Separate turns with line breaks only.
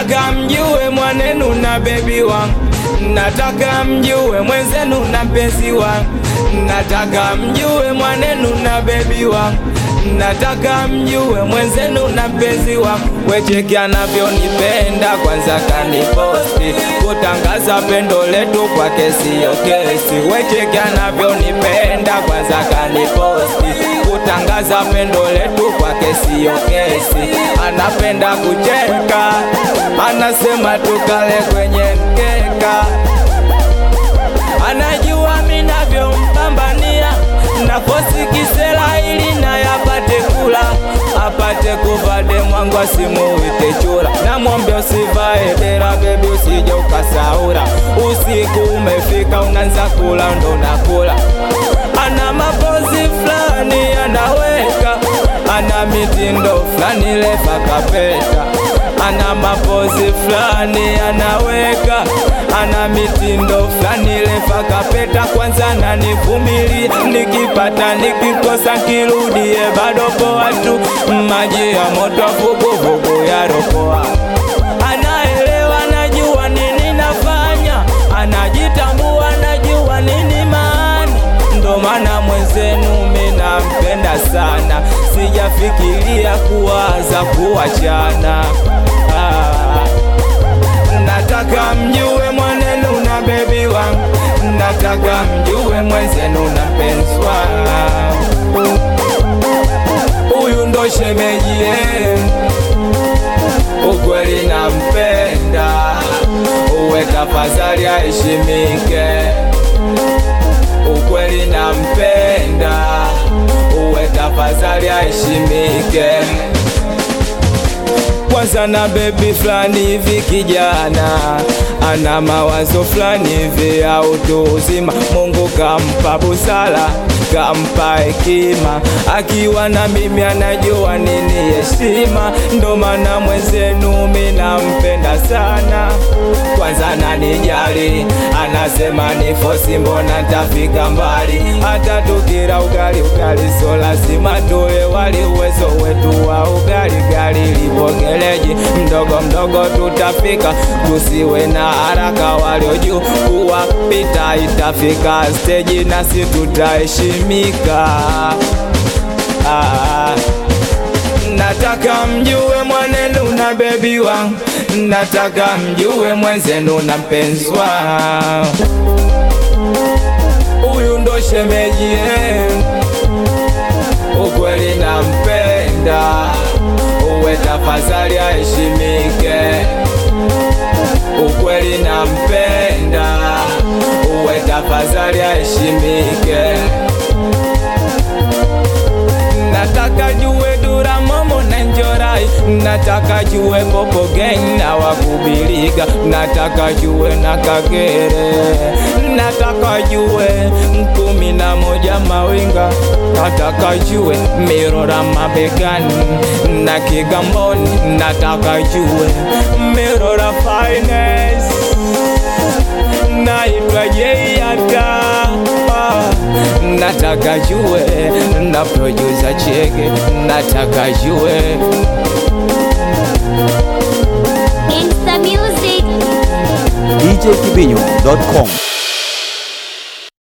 nataka mjue mwanenu na bebi wangu, nataka mjue mwenzenu na mpenzi wangu, nataka mjue mwanenu na bebi wangu nataka mjue mwenzenu na mpenzi wangu, wecheki anavyonipenda, kwanza kaniposti kutangaza pendo letu kwake siyo kesi. Wecheki anavyonipenda, kwanza kaniposti kutangaza pendo letu kwake siyo kesi. Anapenda kucheka, anasema tukale kwenye mkeka, anajua minavyompambania nafosi kisela ili naye apate kula apate kuvade mwangu asimuite chura namwambia usivae dera bebi usije ukasaura usiku umefika unaanza kula ndo nakula ana mapozi fulani anaweka ana mitindo fulani lefa kapeta ana mapozi fulani anaweka ana mitindo fulani lefa kapeta kwanza nanivumilia nikipata nikikosa kirudie bado poa tu maji ya moto vuguvugu ya ropoa anaelewa najua nini nafanya anajitambua najua nini maana ndo maana mwenzenu minampenda sana sijafikiria kuwaza kuachana ah. nataka mjue mwanenu na bebi wangu nataka mjue mwenzenu na mpenzi wangu huyu ndo shemeji yenu ukweli nampenda uwe tafadhali aheshimike ukweli nampenda uwe tafadhali aheshimike kwanza na bebi fulani hivi kijana ana mawazo fulani hivi ya utu uzima mungu kampa busara kampa hekima akiwa na mimi anajua nini heshima ndo maana mwenzenu minampenda sana kwanza nanijali anasema ni fosi mbona ntafika mbali hata tukira ugali ugali so lazima tule wali uwezo wetu wa ugali gali libogeleji mdogo mdogo tutafika tusiwe na haraka walio juu kuwapita itafika steji nasi tutaheshimika ah. Nataka mjue mwanenu na bebi wangu, nataka mjue mwenzenu na mpenzi wangu. Huyu ndo shemeji yenu, ukweli nampenda, uwe tafadhali aheshimike. Ukweli nampenda, uwe tafadhali aheshimike. Nataka jue dura momo na njorai nataka jue popo gang na wakubiliga nataka jue na kagere nataka jue kumi na moja mawinga nataka jue mirora mabegani na kigamboni nataka jue mirora finance naitwa jeiata nataka jue na producer chege nataka jue
Insta Music.
djkibinyo.com